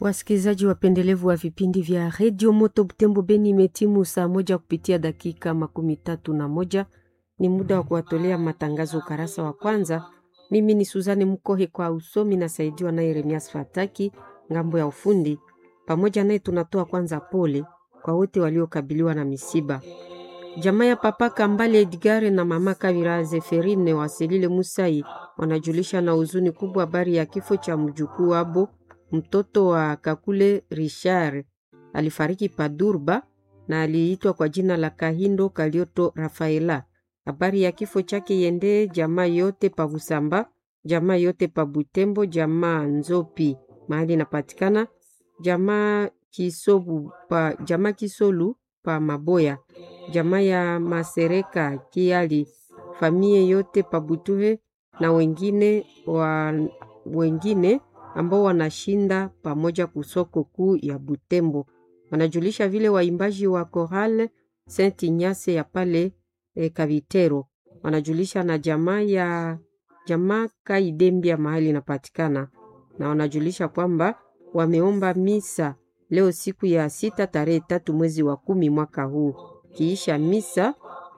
Wasikilizaji wapendelevu wa vipindi vya redio Moto Butembo Beni, imetimu saa moja kupitia dakika makumi tatu na moja. Ni muda wa kuwatolea matangazo ukarasa wa kwanza. Mimi ni Suzane Mkohe kwa usomi na saidiwa naye Remias Fataki ngambo ya ufundi. Pamoja naye tunatoa kwanza pole kwa wote waliokabiliwa na misiba. Jamaa ya papa Kambale Edgare na mama Kavira Zeferine Waselile Musai wanajulisha na huzuni kubwa habari ya kifo cha mjukuu wabo mtoto wa Kakule Richard alifariki Padurba na aliitwa kwa jina la Kahindo Kalioto Rafaela. Habari ya kifo chake yende jamaa yote pa Busamba, jamaa yote pa Butembo, jamaa Nzopi mahali inapatikana, jamaa Kisobu pa jamaa Kisolu pa Maboya, jamaa ya Masereka Kiali, famie yote pa Butuhe na wengine wa wengine ambao wanashinda pamoja kusoko kuu ya Butembo. Wanajulisha vile waimbaji wa Choral Saint Ignace ya pale e, Kavitero. Wanajulisha na jamaa ya jamaa Kaidembia mahali inapatikana, na wanajulisha kwamba wameomba misa leo siku ya sita tarehe tatu mwezi wa kumi mwaka huu. Kiisha misa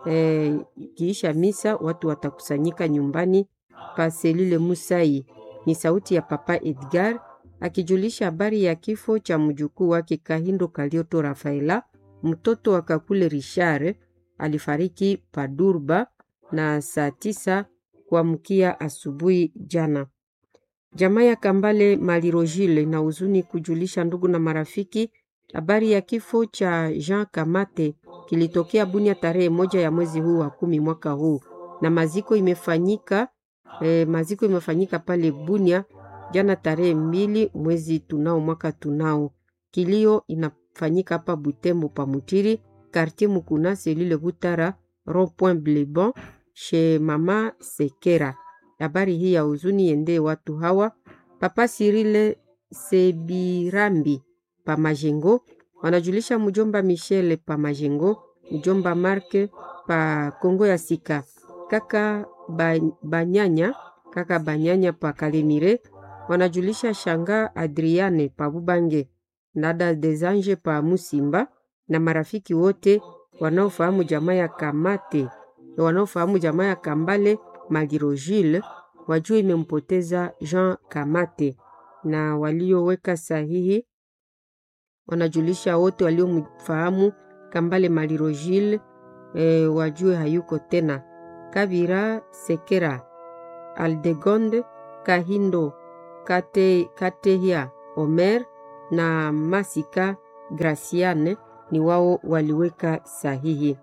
e, kiisha misa watu watakusanyika nyumbani pa Selile Musai ni sauti ya Papa Edgar akijulisha habari ya kifo cha mjukuu wake Kahindo Kalioto Rafaela, mtoto wa Kakule Richard alifariki Padurba na saa tisa kuamkia asubuhi jana. Jamaa ya Kambale Malirojile na huzuni kujulisha ndugu na marafiki habari ya kifo cha Jean Kamate kilitokea Bunia tarehe moja ya mwezi huu wa kumi mwaka huu, na maziko imefanyika E, maziko imefanyika pale Bunia jana tarehe mbili mwezi tunao mwaka tunao. Kilio inafanyika hapa Butembo pa Mutiri quartier Mukuna selile Butara rond point Blebon chez mama Sekera. Habari hii ya huzuni yende watu hawa Papa Sirile Sebirambi pa Majengo wanajulisha mjomba Michele pa Majengo, mjomba Marke pa Kongo ya Sika, kaka Banyanya kaka Banyanya pa Kalemire wanajulisha shanga Adriane pa Bubange, dada Desange pa Musimba na marafiki wote wanaofahamu jamaa ya Kamate wanaofahamu jamaa ya Kambale Magirojile wajua imempoteza Jean Kamate, na walioweka sahihi wanajulisha wote waliomfahamu Kambale Malirojile e, wajue hayuko tena. Kabira Sekera Aldegonde Kahindo Kate, Katehia Omer na Masika Graciane ni wao waliweka sahihi.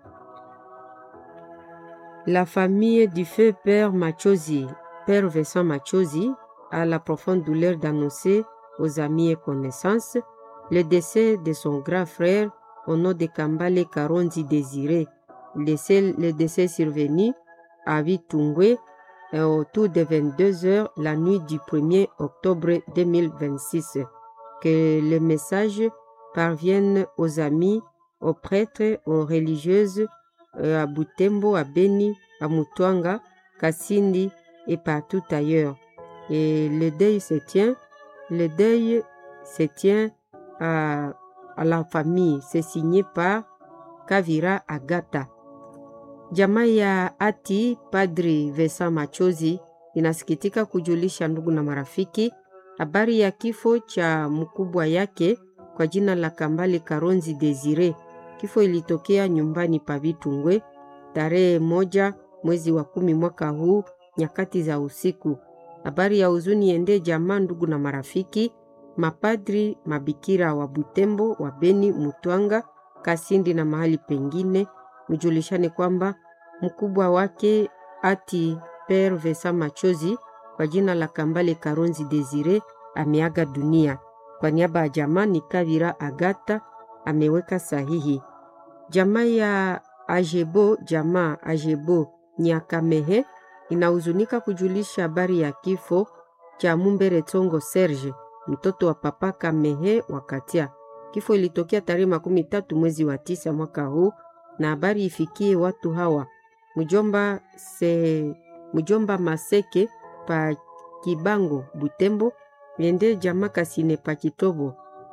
La famille du feu Père Machozi, Père Vincent Machozi, a la profonde douleur d'annoncer aux amis et connaissances le décès de son grand frère au nom de Kambale Karonzi Désiré. Le décès, le décès survenu à Vitungwe autour de 22 heures la nuit du 1er octobre 2026. Que le message parvienne aux amis, aux prêtres, aux religieuses, à Butembo, à Beni, à Mutwanga, Kassindi et partout ailleurs. Et le deuil se tient, le deuil se tient à, à la famille. C'est signé par Kavira Agata. Jamaa ya ati Padri Vesa Machozi inasikitika kujulisha ndugu na marafiki habari ya kifo cha mkubwa yake kwa jina la Kambale Karonzi Desire. Kifo ilitokea nyumbani pa Vitungwe tarehe moja mwezi wa kumi mwaka huu nyakati za usiku. Habari ya huzuni ende jamaa, ndugu na marafiki, mapadri, mabikira wa Butembo, wa Beni, Mutwanga, Kasindi na mahali pengine mjulishane kwamba mkubwa wake ati Père Vesa Machozi kwa jina la Kambale Karonzi Desire ameaga dunia. Kwa niaba ya jamaa ni Kavira Agata ameweka sahihi. Jamaa ya Ajebo, jamaa Ajebo Nyakamehe inahuzunika kujulisha habari ya kifo cha Mumbere Tongo Serge, mtoto wa papa Kamehe Wakatia. Kifo ilitokea tarehe makumi tatu mwezi wa tisa mwaka huu na habari ifikie watu hawa mjomba, se, mjomba Maseke pa Kibango Butembo, yende jamaa Kasine pa Kitobo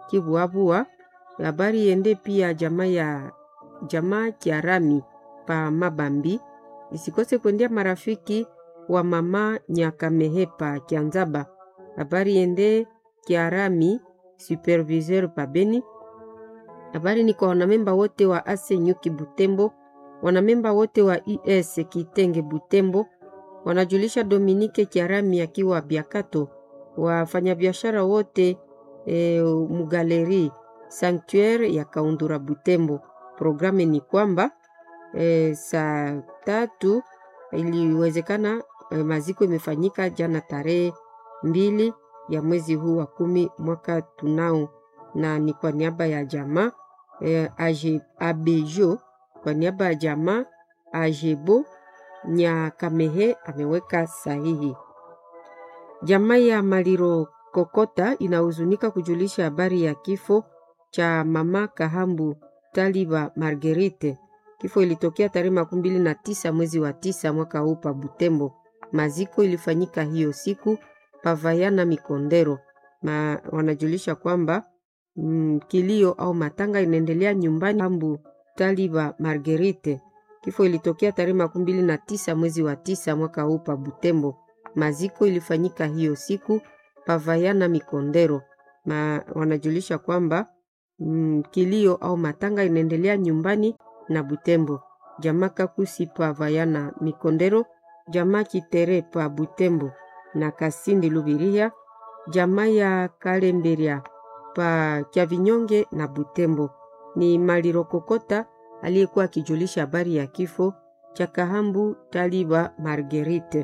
Kivuavua. Habari iende pia jamaa ya jamaa Kiarami pa Mabambi, isikose kuendea marafiki wa mama Nyakamehepa Kianzaba. Habari iende Kiarami superviseur pa Beni. Habari ni kwa wanamemba wote wa ase Nyuki Butembo, wanamemba wote wa IS Kitenge Butembo, wanajulisha Dominike Kiarami akiwa Biakato, wafanyabiashara wote e, Mugaleri Sanctuaire ya Kaundura Butembo. Programu ni kwamba e, saa tatu iliwezekana e, maziko imefanyika jana tarehe mbili ya mwezi huu wa kumi mwaka tunao, na ni kwa niaba ya jamaa e, Abejo, kwa niaba ya jamaa Ajebo Nyakamehe ameweka sahihi. Jamaa ya Maliro Kokota inahuzunika kujulisha habari ya kifo cha mama Kahambu Taliba Marguerite. Kifo ilitokea tarehe makumi mbili na tisa mwezi wa tisa mwaka huu pa Butembo. Maziko ilifanyika hiyo siku Pavayana Mikondero, na wanajulisha kwamba mm, kilio au matanga inaendelea nyumbani Kahambu Taliba Marguerite. Kifo ilitokea tarehe makumi mbili na tisa mwezi wa tisa mwaka huu pa Butembo. Maziko ilifanyika hiyo siku Pavayana Mikondero, na wanajulisha kwamba mm, kilio au matanga inaendelea nyumbani na Butembo. Jamaa Kakusi Pavayana Mikondero, jamaa Kitere pa Butembo na Kasindi Lubiria, jamaa ya Kalemberia pa Kyavinyonge na Butembo. Ni Maliro Kokota aliyekuwa akijulisha habari ya kifo cha Kahambu Taliba Marguerite.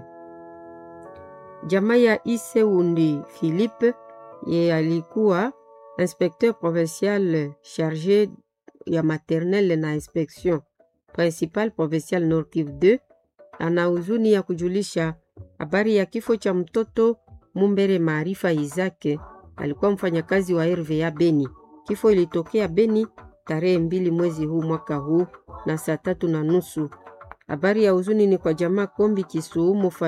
Jamaa ya Iseundi Philippe ye alikuwa inspecteur provincial chargé ya maternelle na inspection principal provincial Nord Kivu 2 ana huzuni ya kujulisha habari ya kifo cha mtoto Mumbere Maarifa Izake, alikuwa mfanyakazi wa RVA Beni. Kifo ilitokea Beni tarehe mbili mwezi huu mwaka huu na saa tatu na nusu. Habari ya huzuni ni kwa jamaa Kombi Kisuumo